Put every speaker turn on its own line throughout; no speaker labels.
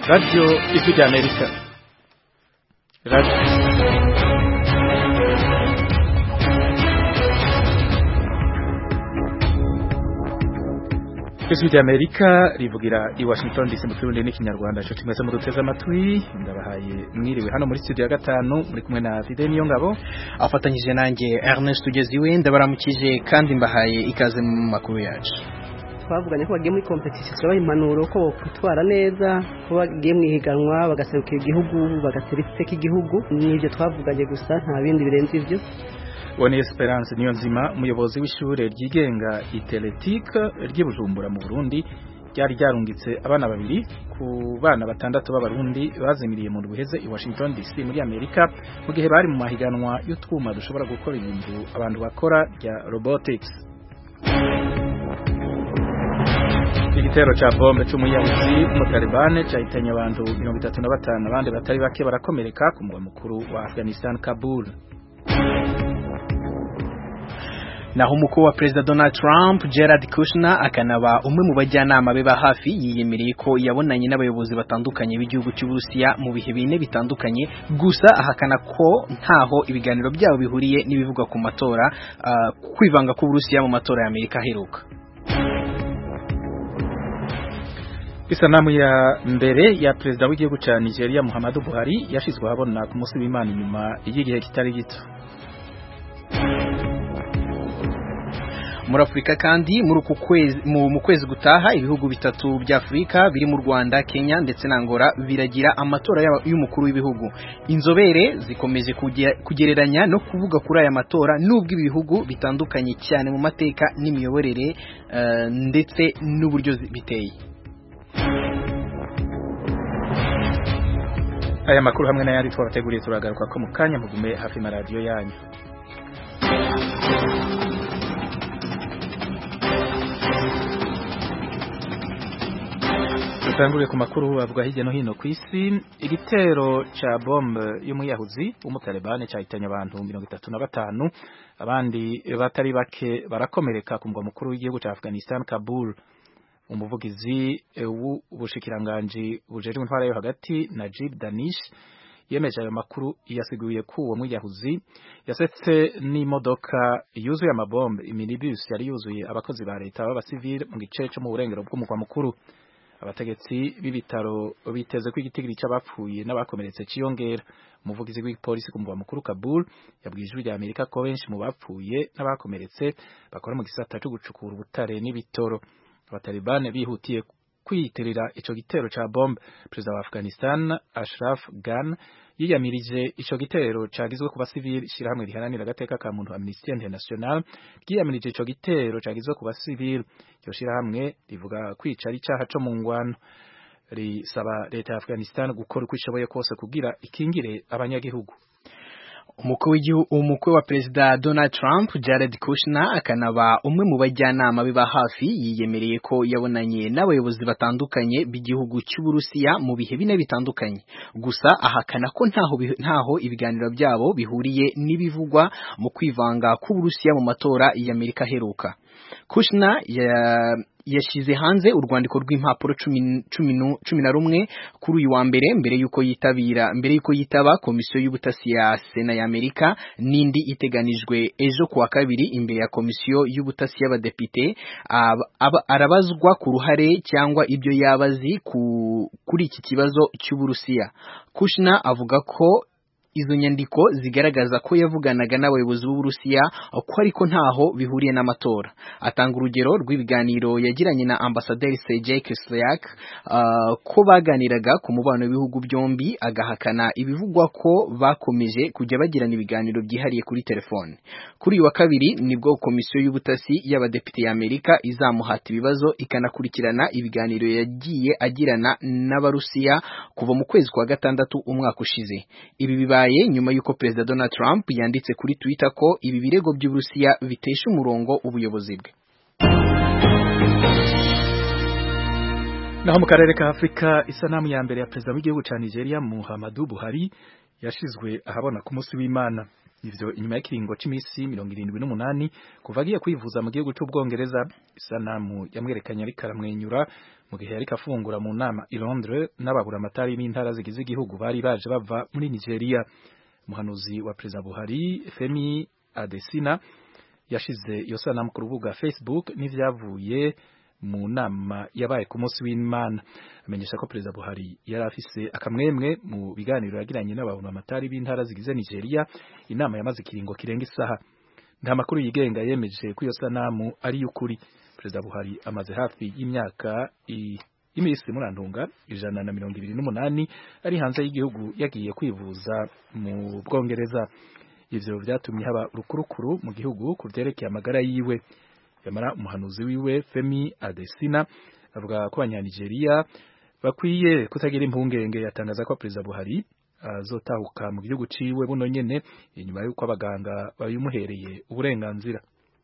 Radio Ijwi ry'Amerika Radio Ijwi ry'Amerika rivugira i Washington DC mu kirundi n'ikinyarwanda cyo kimeze mu duteze amatwi ndabahaye mwiriwe hano muri studio ya gatanu muri kumwe na Fide niyo ngabo
afatanyije nanjye Ernest Tugeziwe ndabaramukije kandi mbahaye ikaze mu makuru yacu
twavuganye ko bagiye muri competition babaha impanuro ko bokwitwara neza ko bagiye mu ihiganwa bagaserukira igihugu bagatera iteka igihugu nibyo twavuganye gusa nta bindi birenze ibyo
Woni Esperance niyo nzima umuyobozi w'ishure ryigenga Iteletike ry'Ibujumbura mu Burundi ryari ryarungitse abana babiri ku bana batandatu b'abarundi bazimiriye mu buheze i Washington DC muri Amerika mu gihe bari mu mahiganwa y'utwuma dushobora gukora ibintu abantu bakora rya robotics igitero ca bombe c'umuyahuzi mu Taliban cahitanye abantu 35 abandi batari bake barakomereka ku mugwa mukuru wa Afghanistan Kabul
naho umukuru wa perezida Donald Trump Jared Kushner akanaba umwe mu bajyanama be ba hafi yiyemereye ko yabonanye n'abayobozi batandukanye b'igihugu cy'Uburusiya mu bihe bine bitandukanye gusa ahakana ko ntaho ibiganiro byabo bihuriye n'ibivugwa ku matora uh, kwivanga k'Uburusiya mu matora ya Amerika aheruka
Isanamu ya mbere ya perezida w'igihugu ca Nigeria Muhammadu Buhari yashizwe ahabona ku munsi w'Imana inyuma y'igihe kitari gito
muri Afurika kandi muri uku kwezi mu kwezi gutaha ibihugu bitatu bya Afurika biri mu Rwanda Kenya ndetse na Angola biragira amatora y'umukuru w'ibihugu inzobere zikomeje kugereranya no kuvuga kuri aya matora nubwo ibi bihugu bitandukanye cyane mu mateka n'imiyoborere uh, ndetse n'uburyo biteye
aya makuru hamwe n'ayandi twabateguriye turagaruka ko mu kanya mugume hafi na radiyo yanyu dutanguriye ku makuru avuga hirya no hino ku isi igitero ca bombe y'umuyahuzi w'umutalibane cyahitanye abantu mirongo itatu na batanu abandi batari bake barakomereka ku mugwa mukuru w'igihugu ca Afghanistan Kabul umuvugizi w'ubushikiranganji bujejwe intwara yo hagati Najib Danish yemeje ayo makuru yasiguye ko uwo mwiyahuzi yasetse n'imodoka yuzuye amabombe iminibus yari yuzuye abakozi ba leta b'abasivile mu gice cyo mu burengero bw'umugwa mukuru abategetsi b'ibitaro biteze ko igitigiri cy'abapfuye n'abakomeretse ciyongera umuvugizi w'ipolisi ku mugwa mukuru Kabul yabwiye ijwi rya Amerika ko benshi mu bapfuye n'abakomeretse bakora mu gisata cyo gucukura ubutare n'ibitoro abatalibane bihutiye kwiyitirira ico gitero ca bombe perezida wa Afghanistan Ashraf Ghani yiyamirije ico gitero cagizwe ku basivili shirahamwe riharanira agateka ka muntu Amnesty International ryiyamirije ico gitero cagizwe ku basivili iryo shirahamwe rivuga kwica ari icaha co mu ngwano risaba leta ya Afghanistan gukora uko ishoboye kose kugira ikingire abanyagihugu
umukwe wa perezida Donald Trump Jared Kushner akanaba umwe mu bajyanama be ba hafi yiyemereye ko yabonanye n'abayobozi batandukanye b'igihugu cy'Uburusiya mu bihe bine bitandukanye gusa ahakana ko ntaho ntaho ibiganiro byabo bihuriye n'ibivugwa mu kwivanga k'Uburusiya mu matora y'Amerika aheruka Kushner ya yashyize hanze urwandiko rw'impapuro cumi na rumwe kuri uyu wa mbere mbere y'uko yitabira mbere y'uko yitaba komisiyo y'ubutasi ya sena y'amerika n'indi iteganijwe ejo kuwa kabiri imbere ya komisiyo y'ubutasi y'abadepite arabazwa ku ruhare cyangwa ibyo yabazi kuri iki kibazo cy'uburusiya kushna avuga ko izo nyandiko zigaragaza ko yavuganaga n'abayobozi b'Uburusiya ko ariko ntaho bihuriye n'amatora atanga urugero rw'ibiganiro yagiranye na ambasaderi Sergei Kislyak uh, ko baganiraga ku mubano w'ibihugu byombi agahakana ibivugwa ko bakomeje kujya bagirana ibiganiro byihariye kuri telefone kuri uyu wa kabiri nibwo komisiyo y'ubutasi y'abadepite y'Amerika izamuhata ibibazo ikanakurikirana ibiganiro yagiye agirana n'abarusiya kuva mu kwezi kwa gatandatu umwaka ushize ibi bibaye nyuma y'uko perezida Donald Trump yanditse kuri Twitter ko ibi birego by'Uburusiya bitesha umurongo ubuyobozi bwe
naho mu karere ka Afrika isanamu ya mbere ya perezida w'igihugu ca Nigeria Muhammadu Buhari yashizwe ahabona ku munsi w'Imana ivyo inyuma y'ikiringo c'imisi mirongo irindwi n'umunani kuva agiye kwivuza mu gihugu c'ubwongereza isanamu yamwerekanye ariko aramwenyura mu gihe yariko afungura mu nama i Londres n'ababuramatari b'intara zigize igihugu bari baje bava muri Nigeria umuhanuzi wa perezida Buhari Femi Adesina yashize iyo sanamu ku rubuga Facebook n'ivyavuye mu nama yabaye ku munsi w'Imana amenyesha ko perezida Buhari yari afise akamwemwe mu biganiro yagiranye n'ababuramatari b'intara zigize Nigeria inama yamaze ikiringo kirenga isaha nta makuru yigenga yemeje ko iyo sanamu ari y'ukuri perezida Buhari amaze hafi y'imyaka imisi murantunga ijana na mirongo ibiri n'umunani ari hanze y'igihugu yagiye kwivuza mu Bwongereza ivyo vyatumye haba urukurukuru mu gihugu ku vyerekeye amagara yiwe yamara umuhanuzi wiwe Femi Adesina avuga ko abanyanigeria bakwiye kutagira impungenge yatangaza ko perezida Buhari azotahuka mu gihugu ciwe buno nyene inyuma y'uko abaganga babimuhereye uburenganzira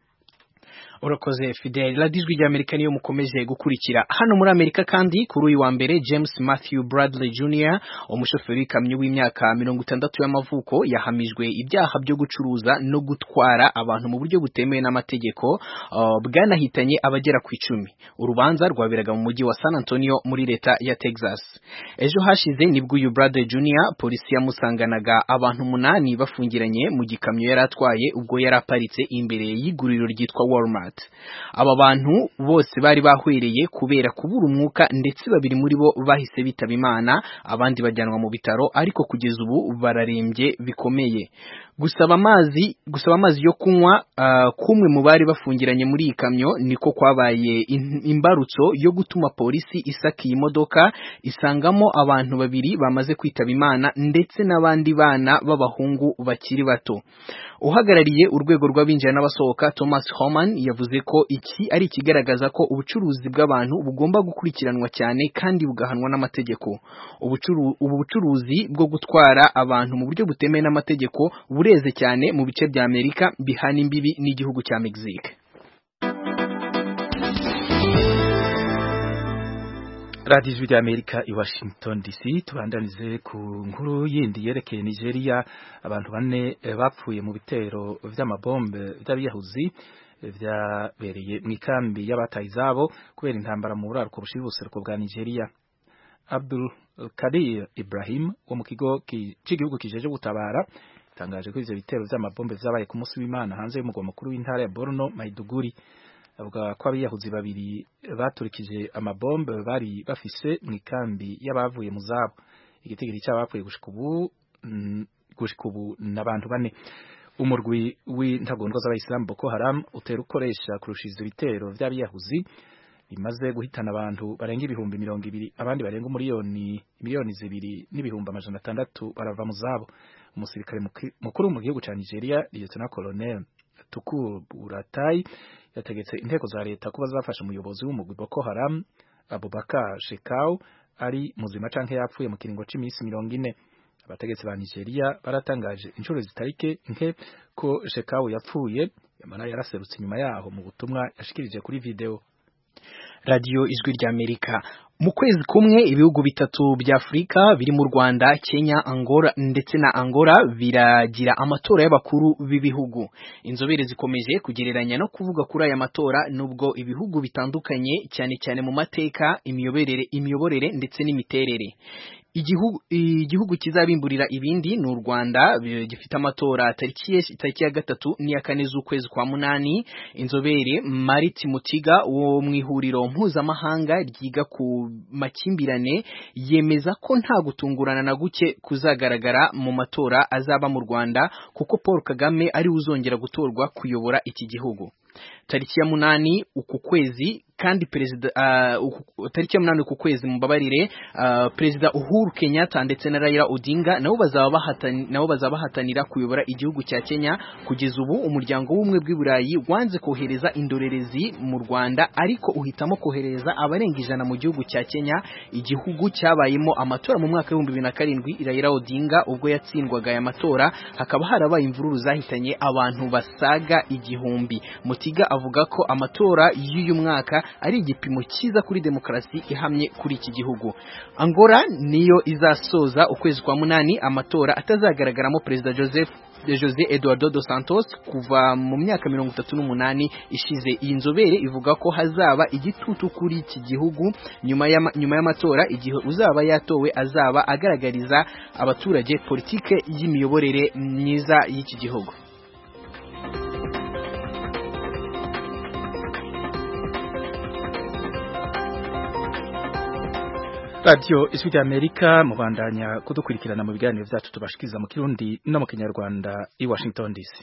urakoze Fidel radiyo ijwi ry'Amerika niyo mukomeje gukurikira hano muri Amerika kandi kuri uyu wa mbere James Matthew Bradley Jr umushoferi w'ikamyo w'imyaka mirongo itandatu y'amavuko yahamijwe ibyaha byo gucuruza no gutwara abantu mu buryo butemewe n'amategeko uh, bwanahitanye abagera ku icumi urubanza rwaberaga mu mujyi wa San Antonio muri leta ya Texas ejo hashize nibwo uyu Bradley Jr polisi yamusanganaga abantu umunani bafungiranye mu gikamyo yari atwaye ubwo yari aparitse imbere y'iguriro ryitwa Walmart aba bantu bose bari bahwereye kubera kubura umwuka ndetse babiri muri bo bahise bitaba imana abandi bajyanwa mu bitaro ariko kugeza ubu bararembye bikomeye gusaba amazi gusaba amazi yo kunywa uh, kumwe mu bari bafungiranye muri iyi kamyo niko kwabaye imbarutso yo gutuma polisi isaka iyi modoka isangamo abantu babiri bamaze kwitaba imana ndetse n'abandi bana b'abahungu bakiri bato uhagarariye urwego rw'abinjira n'abasohoka Thomas Homan yavuze ko iki ari ikigaragaza ko ubucuruzi bw'abantu bugomba gukurikiranwa cyane kandi bugahanwa n'amategeko ubu bucuruzi bwo gutwara abantu mu buryo butemewe n'amategeko bureze cyane mu bice bya Amerika bihana imbibi n'igihugu cya Mexique
radiyo ijwi ry'amerika i washington dc tubandanize ku nkuru yindi yerekeye nigeria abantu bane bapfuye mu bitero vy'amabombe vy'abiyahuzi vyabereye mu ikambi y'abataye izabo kubera intambara mu buraruko bushira ubuseruko bwa nigeria abdul kadir ibrahim wo mu kigo c'igihugu kijeje gutabara tangaje ko ivyo bitero vy'amabombe vyabaye ku munsi w'imana hanze y'umugwa mukuru w'intara ya borno maiduguri avuga ko abiyahuzi babiri baturikije amabombe bari bafise mu ikambi y'abavuye mu zabo igitigiri cy'abapfuye gushika ubu gushika ubu n'abantu bane umurwi w'intagondwa z'abayisilamu Boko Haram utera ukoresha kurushiza ibitero vy'abiyahuzi bimaze guhitana abantu barenga ibihumbi mirongo ibiri abandi barenga umuriyoni miliyoni zibiri n'ibihumbi amajana atandatu barava mu zabo umusirikare mukuru mu gihugu ca Nigeria Lieutenant Colonel Tukur Buratai yategetse inteko za leta kuba zafasha umuyobozi w'umugwi Boko Haram Abubakar Shekau ari muzima canke yapfuye mu kiringo c'imisi mirongo ine abategetsi ba Nigeria baratangaje inshuro zitarike nke ko Shekau yapfuye yamara yaraserutse inyuma yaho mu butumwa yashikirije kuri video
radio ijwi ry'Amerika mu kwezi kumwe ibihugu bitatu bya Afurika biri mu Rwanda Kenya Angola ndetse na Angola biragira amatora y'abakuru b'ibihugu inzobere zikomeje kugereranya no kuvuga kuri aya matora nubwo ibihugu bitandukanye cyane cyane mu mateka imiyoborere imiyoborere ndetse n'imiterere igihugu igihugu kizabimburira ibindi ni u Rwanda gifite amatora tariki tariki ya gatatu n'iya kane z'ukwezi kwa munani inzobere Marit Mutiga wo mu ihuriro mpuzamahanga ryiga ku makimbirane yemeza ko nta gutungurana na guke kuzagaragara mu matora azaba mu Rwanda kuko Paul Kagame ari uzongera gutorwa kuyobora iki gihugu tariki ya munani uku kwezi kandi perezida uh, tariki ya munani uku kwezi mubabarire uh, perezida Uhuru Kenyatta ndetse na Raila Odinga nabo bazaba bahatani nabo bazaba bahatanira kuyobora igihugu cya Kenya kugeza ubu umuryango w'umwe bw'Iburayi wanze kohereza indorerezi mu Rwanda ariko uhitamo kohereza abarenga ijana mu gihugu cya Kenya igihugu cyabayemo amatora mu mwaka w'ibihumbi bibiri na karindwi Raila Odinga ubwo yatsindwaga aya matora hakaba harabaye imvururu zahitanye abantu basaga igihumbi Mutiga avuga ko amatora y'uyu mwaka ari igipimo cyiza kuri demokarasi ihamye kuri iki gihugu Angola niyo izasoza ukwezi kwa munani amatora atazagaragaramo perezida Joseph Jose Eduardo dos Santos kuva mu myaka mirongo itatu n'umunani ishize iyi nzobere ivuga ko hazaba igitutu kuri iki gihugu nyuma y'ama- nyuma y'amatora igihe uzaba yatowe azaba agaragariza abaturage politike y'imiyoborere myiza y'iki gihugu
radiyo ijwi ry'amerika mubandanya kudukurikirana mu biganiro byacu tubashikiriza mu kirundi no mu kinyarwanda i washington dc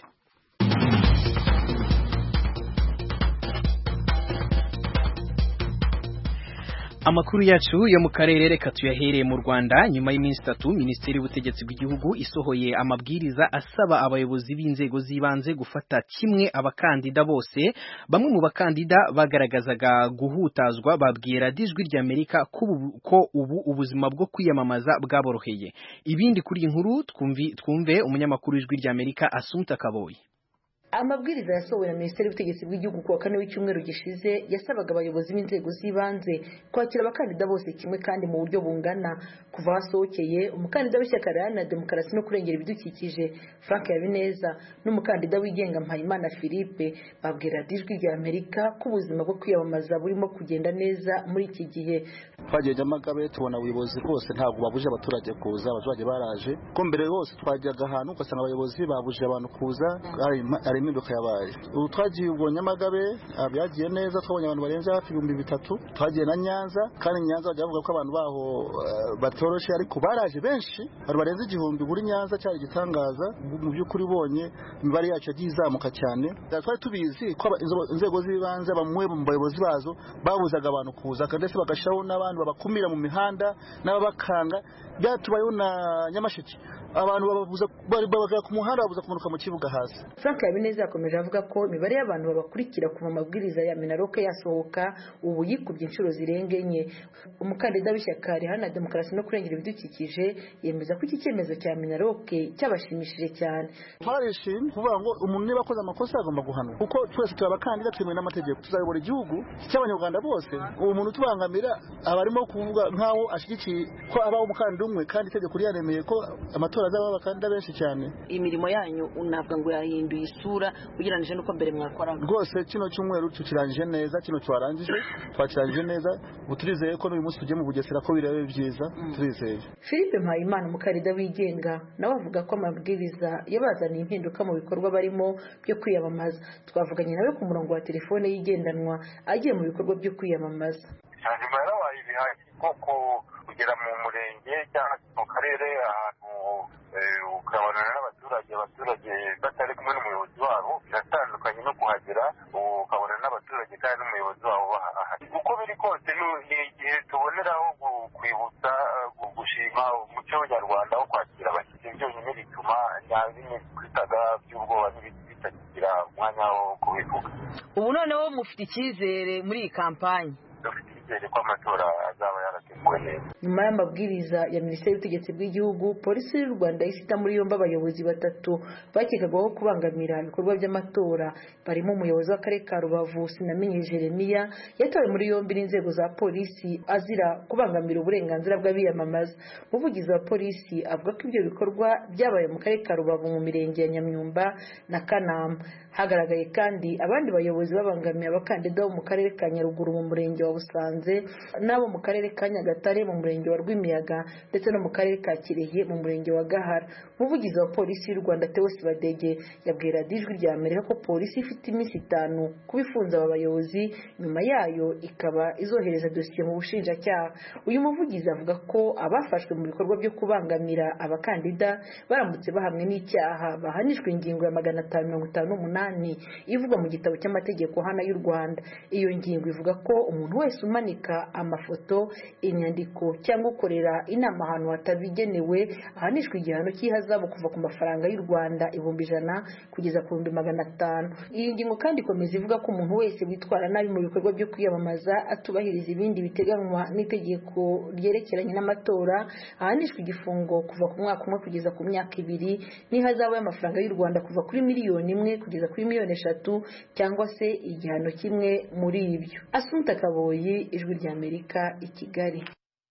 Amakuru yacu yo mu karere reka tuyahereye mu Rwanda nyuma y'iminsi itatu Minisiteri y'Ubutegetsi bw'Igihugu isohoye amabwiriza asaba abayobozi b'inzego z'ibanze gufata kimwe abakandida bose bamwe mu bakandida bagaragazaga guhutazwa babwira dijwi ry'Amerika ko ubu- ko ubu ubuzima bwo kwiyamamaza bwaboroheye ibindi kuri iyi nkuru twumvi twumve umunyamakuru w'ijwi ry'Amerika Asumta Kaboyi
amabwiriza yasohowe na minisiteri y'ubutegetsi bw'igihugu ku wa kane w'icyumweru gishize yasabaga abayobozi b'inzego z'ibanze kwakira abakandida bose kimwe kandi mu buryo bungana kuva hasohokeye umukandida w'ishyaka riharanira demokarasi no kurengera ibidukikije frank habineza n'umukandida wigenga mpayimana philippe babwira ijwi rya amerika ko ubuzima bwo kwiyamamaza burimo kugenda neza muri iki gihe
twagiye nyamagabe tubona ubuyobozi bwose ntabwo babuje abaturage kuza abaturage baraje ko mbere hose twajyaga ahantu ugasanga abayobozi babuje abantu kuza hari ima- hari impinduka yabaye ubu twagiye ubwo nyamagabe ah, byagiye neza twabonye abantu barenze hafi ibihumbi bitatu twagiye na nyanza kandi nyanza bajya bavuga ko abantu baho eh, batoroshe ariko baraje benshi abantu barenze igihumbi buri nyanza cyari igitangaza mu by'ukuri ubonye imibare yacu yagiye izamuka cyane twari tubizi ko aba- inzo- inzego z'ibanze bamwe mu bayobozi bazo babuzaga abantu kuza ndetse bagashyiraho n'abandi babakumira mu mihanda n'ababakanga byatubayeho na nyamasheke abantu bababuza bari babaga ku muhanda babuza kumanuka mu kibuga hasi
frank habineza yakomeje avuga ko imibare y'abantu babakurikira kuva amabwiriza ya minaroke yasohoka ubu yikubye inshuro zirenga enye umukandida w'ishyaka riharanira demokarasi no kurengera ibidukikije yemeza ko iki cyemezo cya minaroke cyabashimishije cyane
twarishimye kuvuga ngo umuntu niba akoze amakosa agomba guhanwa kuko twese turi abakandida twemewe n'amategeko tuzayobora igihugu cy'abanyarwanda bose uwo muntu utubangamira aba arimo kuvuga nk'aho ashyigikiye ko abaho umukandida umwe kandi itegeko ryaremeye ko amatora azabaho abakandida benshi cyane
imirimo yanyu unavuga ngo yahinduye isura ugereranyije n'uko mbere mwakoraga
rwose kino cyumweru tukirangije neza kino twarangije twakirangije neza ubu turizeye ko n'uyu munsi tugiye mu bugesera ko birebe byiza turizeye
philippe mpayimana umukandida wigenga nawe avuga ko amabwiriza yabazaniye impinduka mu bikorwa barimo byo kwiyamamaza twavuganye nawe ku murongo wa telefone yigendanwa agiye mu bikorwa byo kwiyamamaza
hanyuma yarabaye ibihari kuko kugera mu murenge cyangwa se mu karere ahantu eh, ukabonana n'abaturage abaturage batari kumwe n'umuyobozi wabo biratandukanye no kuhagera ukabonana n'abaturage kandi n'umuyobozi wabo bahari uko biri kose ni- ni igihe tuboneraho gu- kwibutsa gu- gushima umuco nyarwanda wo kwakira abashyitsi byonyine bituma nta bimwe twitaga by'ubwoba n'ibindi bitakigira umwanya wo kubivuga
ubu noneho mufite icyizere muri iyi kampanyi
dufite icyizere ko amatora azaba yarateguwe neza
nyuma y'amabwiriza ya minisiteri y'ubutegetsi bw'igihugu polisi y'u rwanda yahise ita muri yombi abayobozi batatu bakekagwaho kubangamira ibikorwa by'amatora barimo umuyobozi w'akarere ka rubavu sinamenye jeremiya yatawe muri yombi n'inzego za polisi azira kubangamira uburenganzira bw'abiyamamaza umuvugizi wa polisi avuga ko ibyo bikorwa byabaye mu karere ka rubavu mu mirenge ya nyamyumba na kanama hagaragaye kandi abandi bayobozi babangamiye abakandida bo mu karere ka nyaruguru mu murenge wa busanze n'abo mu karere ka nyagatare mu murenge wa rwimiyaga ndetse no mu karere ka kirehe mu murenge wa gahara umuvugizi wa polisi y'u rwanda tewosi badege yabwira ijwi rya amerika ko polisi ifite iminsi itanu kuba ifunze aba bayobozi nyuma yayo ikaba izohereza dosiye mu bushinjacyaha uyu muvugizi avuga ko abafashwe mu bikorwa byo kubangamira abakandida baramutse bahamwe n'icyaha bahanishwa ingingo ya magana atanu mirongo itanu n'umunani ivugwa mu gitabo cy'amategeko hana y'u rwanda iyo ngingo ivuga ko umuntu wese umanika amafoto inyandiko cyangwa ukorera inama ahantu hatabigenewe ahanishwa igihano cy'ihazabu kuva ku mafaranga y'u rwanda ibihumbi ijana kugeza ku bihumbi magana atanu iyi ngingo kandi ikomeza ivuga ko umuntu wese witwara nabi mu bikorwa byo kwiyamamaza atubahiriza ibindi biteganywa n'itegeko ryerekeranye n'amatora ahanishwa igifungo kuva ku mwaka umwe kugeza ku myaka ibiri n'ihazabu y'amafaranga y'u rwanda kuva kuri miliyoni imwe kugeza kuri miliyoni eshatu cyangwa se igihano kimwe muri ibyo asunta kaboyi ijwi ry'amerika i kigali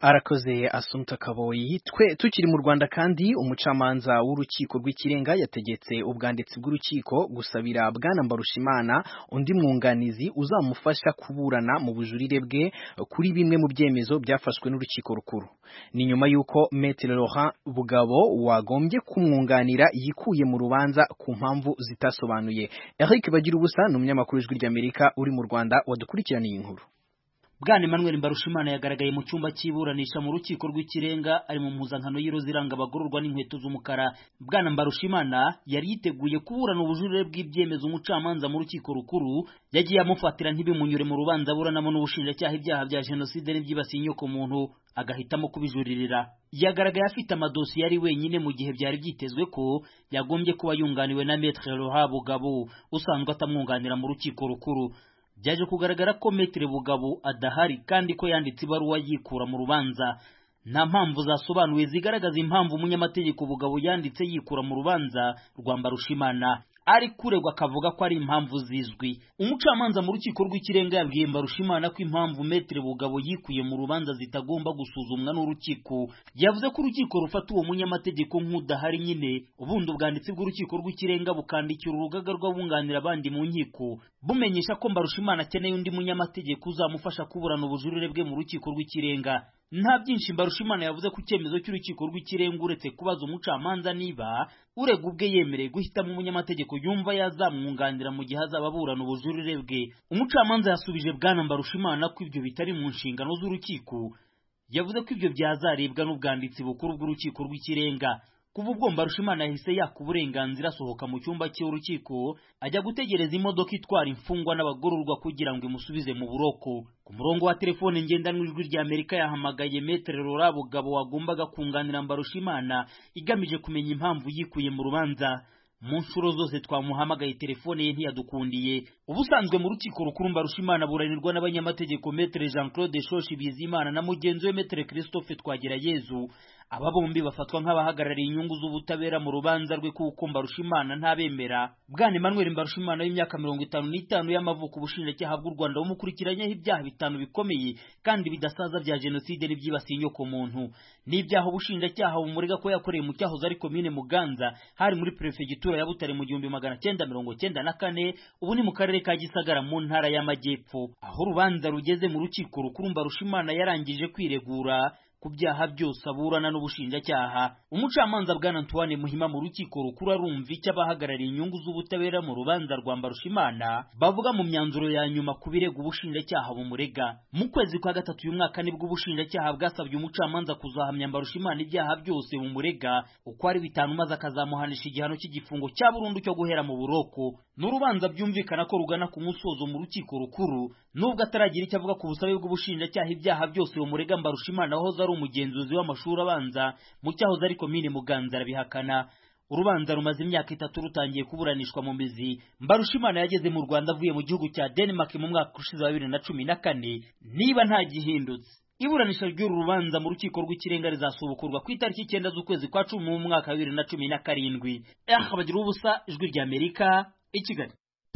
arakoze Assunta Kaboyi twe tukiri mu Rwanda kandi umucamanza w'urukiko rw'ikirenga yategetse ubwanditsi bw'urukiko gusabira bwana Mbarushimana undi mwunganizi uzamufasha kuburana mu bujurire bwe kuri bimwe mu byemezo byafashwe n'urukiko rukuru ni nyuma y'uko Maître Laurent Bugabo wagombye kumwunganira yikuye mu rubanza ku mpamvu zitasobanuye Eric Bagira ubusa ni umunyamakuru w'ijwi ry'Amerika uri mu Rwanda wadukurikiraniye inkuru
Bwana Emmanuel Mbarushimana yagaragaye mu cyumba cy'iburanisha mu rukiko rw'ikirenga ari mu mpuzankano y'iroza iranga abagororwa n'inkweto z'umukara Bwana Mbarushimana yari yiteguye kuburana ubujurire bw'ibyemezo umucamanza mu rukiko rukuru yagiye amufatira ntibimunyure mu rubanza aburanamo n'ubushinjacyaha ibyaha bya jenoside n'ibyibasiye inyoko muntu agahitamo kubijuririra yagaragaye afite amadosiye ari wenyine mu gihe byari byitezwe ko yagombye kuba yunganiwe na Maître Laurent Bugabo usanzwe atamwunganira mu rukiko rukuru byaje kugaragara ko Maître Bugabo adahari kandi ko yanditse ibaruwa yikura mu rubanza nta mpamvu zasobanuye zigaragaza impamvu umunyamategeko Bugabo yanditse yikura mu rubanza rwa Mbarushimana ari kuregwa akavuga ko ari impamvu zizwi umucamanza mu rukiko rw'ikirenga yabwiye Mbarushimana ko impamvu Maître Bugabo yikuye mu rubanza zitagomba gusuzumwa n'urukiko yavuze ko urukiko rufata uwo munyamategeko nk'udahari nyine ubundi ubwanditsi bw'urukiko rw'ikirenga bukandikira urugaga rw'abunganira abandi mu nkiko bumenyesha ko Mbarushimana akeneye undi munyamategeko uzamufasha kuburana ubujurire bwe mu rukiko rw'ikirenga nta byinshi Mbarushimana yavuze ku cyemezo cy'urukiko rw'ikirenga uretse kubaza umucamanza niba urega ubwe yemereye guhitamo umunyamategeko yumva yazamwunganira mu gihe azaba aburana ubujurire bwe umucamanza yasubije bwana Mbarushimana ko ibyo bitari mu nshingano z'urukiko yavuze ko ibyo byazarebwa n'ubwanditsi bukuru bw'urukiko rw'ikirenga kuva ubwo Mbarushimana yahise yaka uburenganzira asohoka mu cyumba cy'urukiko ajya gutegereza imodoka itwara imfungwa n'abagororwa kugira ngo imusubize mu buroko ku murongo wa telefone ngendanwa ijwi rya Amerika yahamagaye Maître Laurent Bugabo wagombaga kunganira Mbarushimana igamije kumenya impamvu yikuye mu rubanza mu nshuro zose twamuhamagaye telefone ye ntiyadukundiye ubusanzwe mu rukiko rukuru Mbarushimana buranirwa n'abanyamategeko Maître Jean Claude Shoshi Bizimana na mugenzi we Maître Christophe Twagirayezu aba bombi bafatwa nk'abahagarariye inyungu z'ubutabera mu rubanza rwe kuko Mbarushimana ntabemera bwana Emmanuel Mbarushimana w'imyaka mirongo itanu n'itanu y'amavuko ubushinjacyaha bw'u Rwanda bumukurikiranyeho ibyaha bitanu bikomeye kandi bidasaza bya jenoside n'ibyibasiye inyoko muntu n'ibyaha ubushinjacyaha bumurega ko yakoreye mu cyahoze ari komine Muganza hari muri perefegitura ya Butare mu gihumbi magana cyenda mirongo cyenda na kane ubu ni mu karere ka Gisagara mu ntara y'Amajyepfo aho urubanza rugeze mu rukiko rukuru Mbarushimana yarangije kwiregura ku byaha byose aburana n'ubushinjacyaha umucamanza bwana Antoine Muhima mu rukiko rukuru arumva icyo abahagarariye inyungu z'ubutabera mu rubanza rwa Mbarushimana bavuga mu myanzuro ya nyuma ku birego ubushinjacyaha bumurega mu kwezi kwa gatatu uyu mwaka nibwo ubushinjacyaha bwasabye umucamanza kuzahamya Mbarushimana ibyaha byose bumurega uko ari bitanu maze akazamuhanisha igihano cy'igifungo cya burundu cyo guhera mu buroko n'urubanza byumvikana ko rugana ku musozo mu rukiko rukuru nubwo ataragira icyo avuga ku busabe bw'ubushinjacyaha ibyaha byose bumurega Mbarushimana wahoze ari umugenzuzi w'amashuri abanza mu cyahoze ari komine Muganza arabihakana urubanza rumaze imyaka itatu rutangiye kuburanishwa mu mizi Mbarushimana yageze mu Rwanda avuye mu gihugu cya Denmark mu mwaka ushize wa bibiri na cumi na kane niba nta gihindutse iburanisha ry'uru rubanza mu rukiko rw'ikirenga rizasubukurwa ku itariki icyenda z'ukwezi kwa cumi mu mwaka wa bibiri na cumi na karindwi bagira ubusa ijwi rya Amerika i Kigali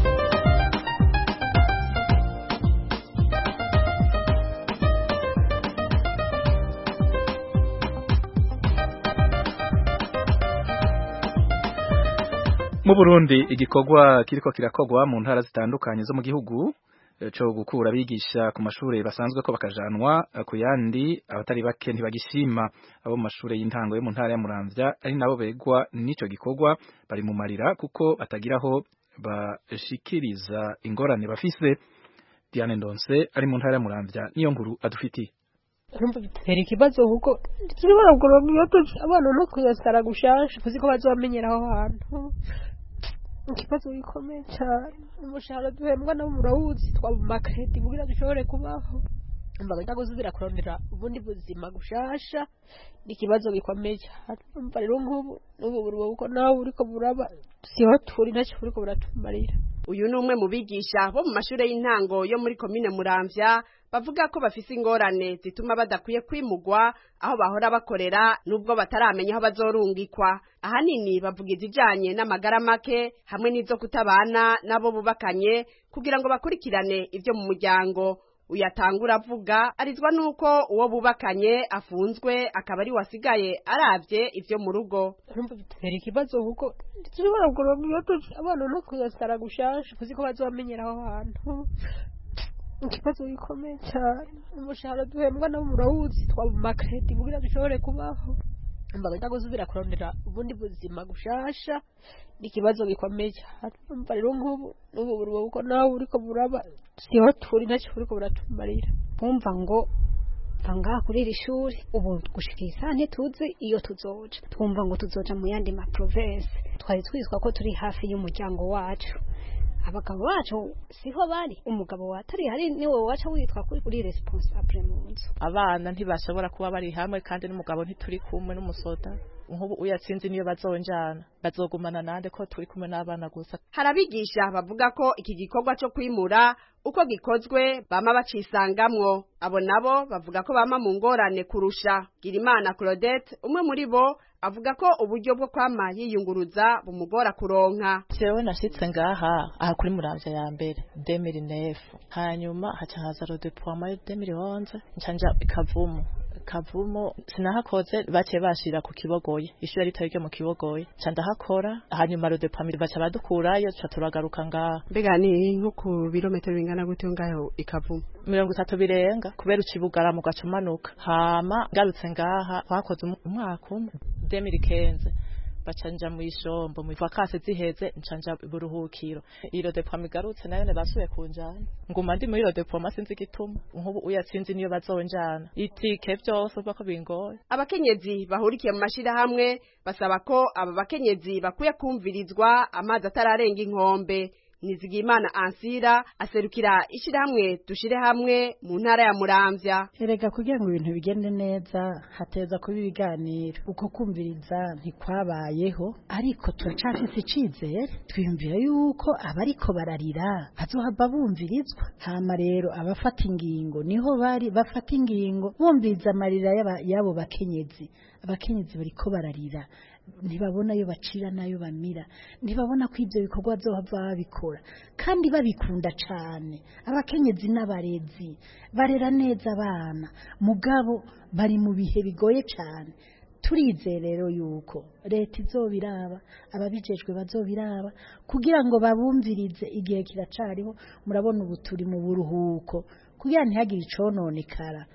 mu Burundi igikorwa kiriko kirakogwa mu ntara zitandukanye zo mu gihugu cyo gukura abigisha ku mashuri basanzwe ko bakajanwa ku yandi abatari bake ntibagishima abo mu mashuri y'intango yo mu ntara ya Muramvya ari nabo begwa n'ico gikorwa bari mu marira kuko batagiraho bashikiriza ingorane bafise Diane Ndonse ari mu ntara ya Muramvya niyo nkuru adufitiye
urumva bitera ikibazo kuko turi baragura abana no kuyasara gushasha kuzi ko bazamenyera aho hantu ikibazo gikomeye cyane umushahara duhembwa nabo murawuzi twaba makredi kugira dushobore kubaho mbaga ndaguzira kurondera ubundi buzima gushasha ni ikibazo gikomeye cyane umva rero nk'ubu n'ubu buri uko nawe uriko buraba siho turi ntacyo buriko buratumarira
uyu ni umwe mu bigisha bo mu mashuri y'intango yo muri komine muramvya bavuga ko bafise ingorane zituma badakwiye kwimugwa aho bahora bakorera nubwo bataramenya aho bazorungikwa ahanini bavuga izijanye n'amagara make hamwe n'izo kutabana nabo bubakanye kugira ngo bakurikirane ibyo mu muryango uyatangura avuga arizwa nuko uwo bubakanye afunzwe akaba ari wasigaye aravye ivyo mu rugo
urumva bitera ikibazo kuko dushobora kuronka abana no kuyasara gushasha kuzi ko bazamenyera aho hantu ikibazo gikomeye cyane umushahara duhembwa nabo murawuzi twaba makredi kugira dushobore kubaho mbaga gusubira kurondera ubundi buzima gushasha ni ikibazo gikomeye cyane umva rero nk'ubu n'ubu burwa kuko nawe uriko buraba siho turi ntacyo uriko buratumarira
kumva ngo ngaha kuri iri shuri ubu gushika isaha ntituzi iyo tuzoja twumva ngo tuzoja mu yandi ma province twari twitwa ko turi hafi y'umuryango wacu abagabo bacu siho bari umugabo watari hari niwe waca witwa kuri uri responsable mu nzu
abana ntibashobora kuba bari hamwe kandi n'umugabo ntituri kumwe n'umusoda nk'ubu uyatsinze niyo bazonjana bazogumana nande ko turi kumwe n'abana gusa
harabigisha bavuga ko iki gikorwa cyo kwimura uko gikozwe bama bacisangamwo abo nabo bavuga ko bama mu ngorane kurusha Girimana Claudette umwe muri bo avuga ko uburyo bwo kwama yiyunguruza bumugora kuronka
jewe nashitse ngaha aha kuri muramvya ya mbere 2009 hanyuma haca haza le déploiement 2011 ncanja ikavumu kavumo sinahakoze bace bashira ku kibogoye ishuri ritari ryo mu kibogoye ca ndahakora hanyuma le déploiement baca badukurayo ca turagaruka ngaha
mbega ni nko ku birometero bingana gute ngaho ikavumu
mirongo itatu birenga kubera ucibugara mu gaca umanuka hama ngarutse ngaha twakoze umwaka umwe 2015 bacanja mu ishombo mu vakase ziheze ncanja buruhukiro iro depo migarutse nayo basuye kunjana nguma ndi muri iro depo masinzi gituma nkubu uyatsinzi niyo bazonjana itike byose ubwo ko bingoye
abakenyezi bahurikiye mu mashira hamwe basaba ko aba bakenyezi bakwiye kumvirizwa amazi atararenga inkombe Nizigimana Ansira aserukira ishirahamwe dushire hamwe mu ntara ya Muramvya
erega kugira ngo ibintu bigende neza hateza kuba ibiganiro uko kumviriza ntikwabayeho ariko turacafise icizere twiyumvira yuko abariko bararira bazohava bumvirizwa hama rero abafata ingingo niho bari bafata ingingo bumviriza amarira y'abo bakenyezi abakenyezi bariko bararira ntibabona ayo bacira n'ayo bamira ntibabona ko ibyo bikorwa bazohava babikora kandi babikunda cyane abakenyezi n'abarezi barera neza abana mugabo bari mu bihe bigoye cyane turizeye rero yuko leta izobiraba ababijejwe bazobiraba kugira ngo babumvirize igihe kiracariho murabona ubu turi mu buruhuko kugira ntihagire icononekara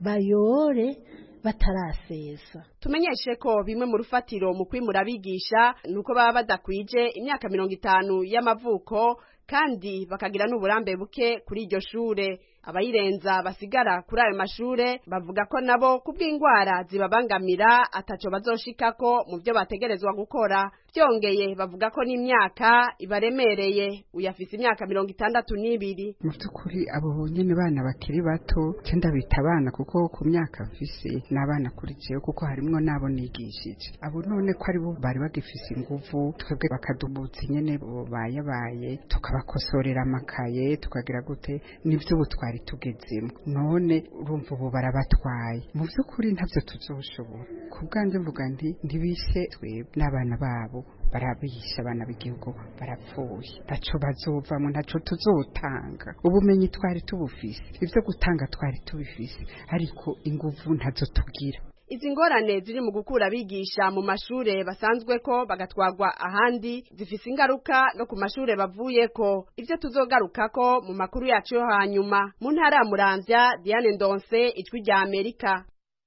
bayore batarasesa
tumenyeshe ko bimwe mu rufatiro mu kwimura abigisha nuko baba badakwije imyaka mirongo itanu y'amavuko kandi bakagira n'uburambe buke kuri iryo shure abayirenza basigara kuri ayo mashure bavuga ko nabo kubw'indwara zibabangamira ataco bazoshikako mu byo bategerezwa gukora byongeye bavuga ko n'imyaka ibaremereye uyafise imyaka mirongo itandatu n'ibiri
mu by'ukuri abo nyene bana bakiri bato cyenda bita abana kuko ku myaka mfise n'abana kuri jewe kuko harimwo n'abo nigishije abo none ko ari bo bari bagifise inguvu twebwe bakadubutsa nyene bayabaye tukabakosorera amakaye tukagira gute nivyo ubu twari tugezemo none urumva ubu barabatwaye mu by'ukuri ntabyo tuzoshobora ku bwanjye mvuga nti ntibishe twebwe n'abana babo barabisha abana b'igihugu barapfuye ntaco bazovamo ntaco tuzotanga ubumenyi twari tubufise ibyo gutanga twari tubifise ariko inguvu ntazo tugira
izi ngorane ziri mu gukura abigisha mu mashure basanzwe ko bagatwagwa ahandi zifise ingaruka no ku mashure bavuye ko ivyo tuzogarukako mu makuru yacu yo hanyuma mu ntara ya Muramvya Diane Ndonse ijwi rya Amerika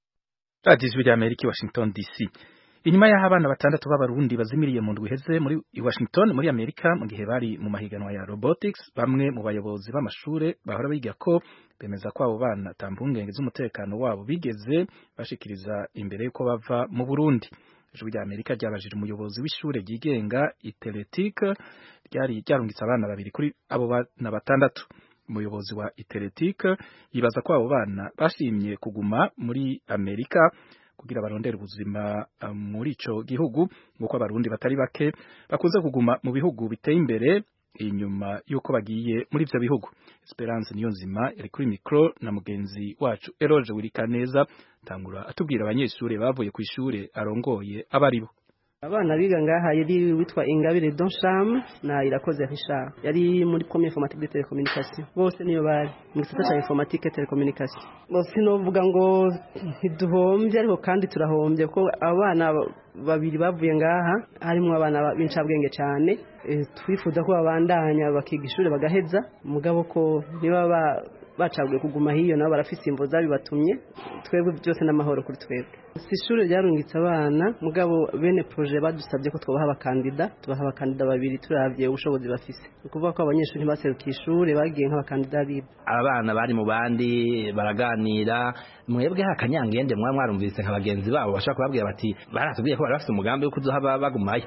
Radio ijwi rya Amerika Washington DC inyuma y'aho abana batandatu b'abarundi bazimiriye mu ndwi iheze muri Washington muri Amerika mu gihe bari mu mahiganwa ya robotics bamwe mu bayobozi b'amashure bahora biga ko bemeza ko abo bana tambungenge z'umutekano wabo bigeze bashikiriza imbere yuko bava mu Burundi ijwi rya Amerika ryabajije umuyobozi w'ishure ryigenga Iteletique ryari ryarungitse abana babiri kuri abo bana batandatu umuyobozi wa Iteletique yibaza ko abo bana bashimye kuguma muri Amerika kugira barondere ubuzima uh, muri ico gihugu nguko abarundi batari bake bakunze kuguma mu bihugu biteye imbere inyuma yuko bagiye muri ivyo bihugu Esperance niyo nzima yari kuri micro na mugenzi wacu Eroge Wirikaneza tangura atubwira abanyeshure bavuye ku ishure arongoye abaribo
abana biga ngaha yari witwa ingabire donsham na irakoze richard yari muri premier informatique de telecommunication bose niyo bari mu gisata cya informatique telecommunication bose novuga ngo ntiduhombye ariko kandi turahombye ko abana babiri bavuye ngaha harimo abana b'incabwenge cyane twifuza ko babandanya bakiga ishuri bagaheza mugabo ko niba bacaguye kuguma hiyo nabo barafise imvo zabibatumye twebwe byose n'amahoro kuri twebwe si ishuri ryarungitse abana mugabo bene proje badusabye ko twabaha abakandida tubaha abakandida babiri turavye ubushobozi bafise ni ukuvuga ko abanyeshuri ntibaserukiye ishuri bagiye nk'abakandida bibo
abana bari mu bandi baraganira mwebwe hakanyangende mwa mwarumvise nka bagenzi babo bashaka kubabwira bati baratubwiye ko bari bafite umugambi wo kuzohaba bagumayo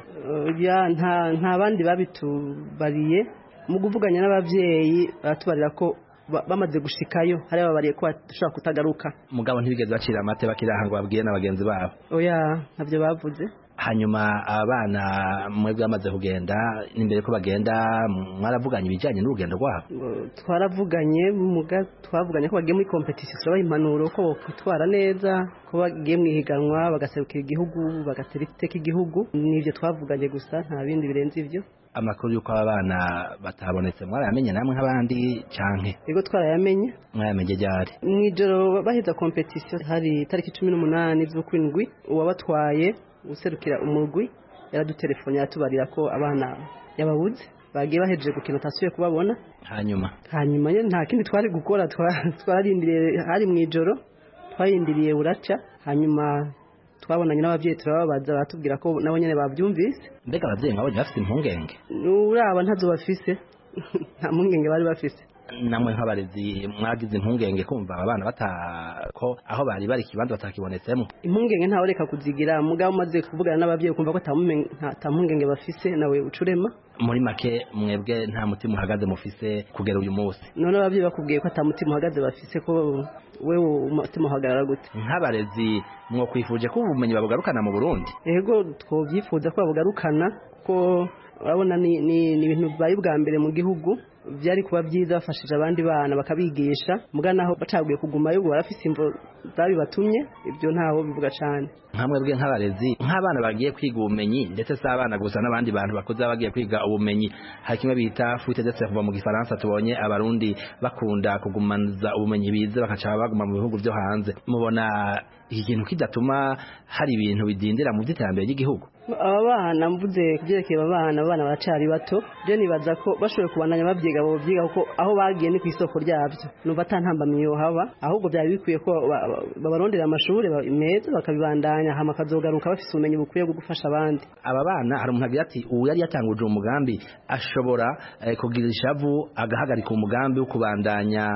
nta nta bandi babitubariye mu kuvuganya n'abavyeyi baratubarira ko bamaze gushikayo hari ababariye ko bashobora kutagaruka
mugabo ntibigeze bacira amate bakiraha ngo babwiye n'abagenzi babo
oya ntabyo bavuze
hanyuma abana mwebwe bamaze kugenda n'imbere ko bagenda mwaravuganye ibijyanye n'urugendo rwabo
twaravuganye muga twavuganye ko bagiye muri competition turabaha impanuro ko bokwitwara neza ko bagiye mu ihiganwa bagaserukira igihugu bagatera iteka igihugu nibyo twavuganye gusa nta bindi birenze ibyo
amakuru y'uko aba bana batabonetse mwarayamenye namwe nk'abandi canke
yego twarayamenye
mwayamenye ryari
mu ijoro baheza competition hari tariki cumi n'umunani z'ukwindwi uwabatwaye userukira umurwi yaradutelefone yatubarira ko abana yababuze bagiye bahejeje gukina utasubiye kubabona
hanyuma
hanyuma nta kindi twari gukora twararindiriye hari mu ijoro twarindiriye buraca hanyuma twabonanye n'ababyeyi turababaza baratubwira ko nabo nyine babyumvise
mbega ababyeyi mwabonye bafite impungenge
uraba ntazo bafise nta mpungenge bari bafise
namwe nk'abarezi mwagize impungenge kumva abana bata ko aho bari bari ikibanza batakibonetsemo
impungenge ntawe reka kuzigira mugabo umaze kuvugana n'ababyeyi kumva ko ata mpungenge bafise nawe ucurema
muri make mwebwe nta mutima uhagaze mufise kugera uyu munsi
none ababyeyi bakubwiye ko ata mutima uhagaze bafise ko wewe umutima uhagarara gute
nk'abarezi mwokwifuje ko ubumenyi babugarukana mu burundi
yego twabyifuza ko babugarukana kuko urabona ni ibintu bibaye bwa mbere mu gihugu byari kuba byiza bafashije abandi bana bakabigisha muga naho bacaguye kugumayo ubwo barafise imvo zabibatumye ibyo ntaho bivuga cyane
nkamwe bwe nk'abarezi nk'abana bagiye kwiga ubumenyi ndetse si abana gusa n'abandi bantu bakuze bagiye kwiga ubumenyi hari kimwe bita fuite de cerveau mu gifaransa tubonye abarundi bakunda kugumanza ubumenyi bize bakaca baguma mu bihugu byo hanze mubona iki kintu kidatuma hari ibintu bidindira mu by'iterambere ry'igihugu
aba bana mvuze kubyerekeye aba bana abana baracari bato byo nibaza ko bashoboye kubandanya babyiga bobyiga kuko aho bagiye ni ku isoko ryabyo numva atantambamye haba ahubwo byari bikwiye ko babarondera amashuri meza bakabibandanya hama akazogaruka bafise ubumenyi bukwiye bwo gufasha abandi
aba bana hari umuntu agira ati ubu yari yatanguje umugambi ashobora kugira ishavu agahagarika umugambi wo kubandanya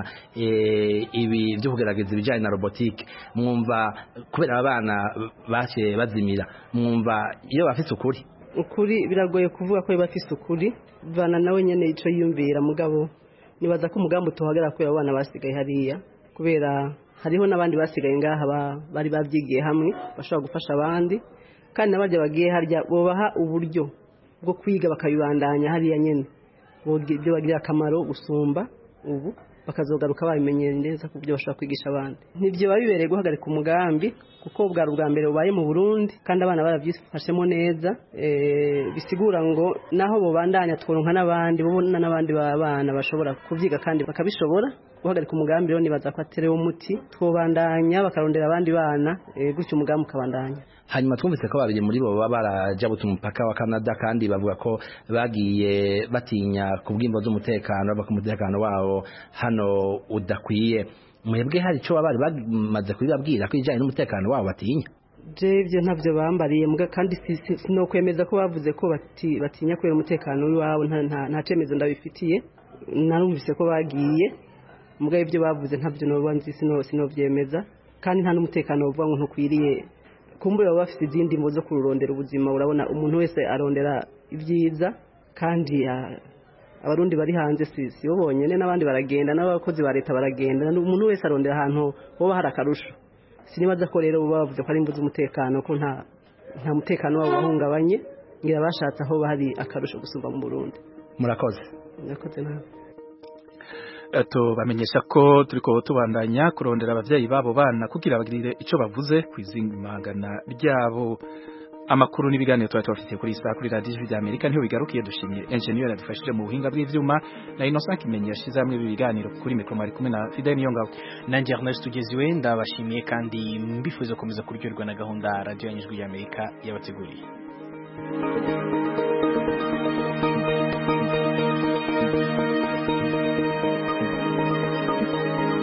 ibi byo kugerageza ibijyanye na robotike mwumva kubera aba bana baciye bazimira mwumva iyo bafite ukuri
ukuri biragoye kuvuga ko bafite ukuri bana nawe nyine icyo yiyumvira mugabo nibaza ko umugambi utuhagarara kubera abana basigaye hariya kubera hariho n'abandi basigaye ngaha bari babyigiye hamwe bashobora gufasha abandi kandi n'abajya bagiye harya bubaha uburyo bwo kwiga bakabibandanya hariya nyine ibyo bagirira akamaro gusumba ubu bakazogaruka babimenyera neza ku byo bashobora kwigisha abandi ntibyo biba bibereye guhagarika umugambi kuko bwari ubwa mbere bubaye mu burundi kandi abana barabyifashemo neza bisigura ngo naho bubandanya tworonka n'abandi bubona n'abandi bana bashobora kubyiga kandi bakabishobora guhagarika umugambi rero nibaza ko aterewe umuti twobandanya bakarondera abandi bana gutyo umugambi ukabandanya
hanyuma twumvise ko babiri muri bo baba barajabutse umupaka wa Canada kandi bavuga ko bagiye batinya ku bwimbo z'umutekano bava ku mutekano wabo hano udakwiye mwebwe hari icyo baba bari bamaze kubibabwira ko ibijyanye n'umutekano wabo batinya
ibyo ntabyo bambariye muga kandi sinokwemeza ko bavuze ko batinya kubera umutekano w'iwabo nta cyemezo ndabifitiye narumvise ko bagiye muga ibyo bavuze ntabyo noba nzi sinobyemeza kandi nta n'umutekano bavuga ngo ntukwiriye kumbura baba bafite izindi mbo zo kururondera ubuzima urabona umuntu wese arondera ibyiza kandi abarundi bari hanze si bo bonyine n'abandi baragenda n'abakozi ba leta baragenda umuntu wese arondera ahantu hoba hari akarusho sinibaza ko rero baba bavuze ko ari imbu z'umutekano ko nta nta mutekano wabo wahungabanye ngira bashatse aho hari akarusho gusumba mu burundi
murakoze
murakoze nawe
tubamenyesha ko turiko tubandanya kurondera abavyeyi babo bana kugira bagirire ico bavuze kwizingimangana ryabo amakuru n'ibiganiro twari tubafitiye kuri saa kuri radiyo ijwi ry'amerika niho bigarukiye dushimiye enjeniyeri yadufashije mu buhinga bw'ivyuma na innocent kimenyi yashize hamwe ibi biganiro kuri mikoro mwari kumwe na fidel niyongabo
nanjye ernest tugeziwe ndabashimiye kandi mbifuza gukomeza kuryoherwa na gahunda radiyo y'ijwi ry'amerika yabateguriye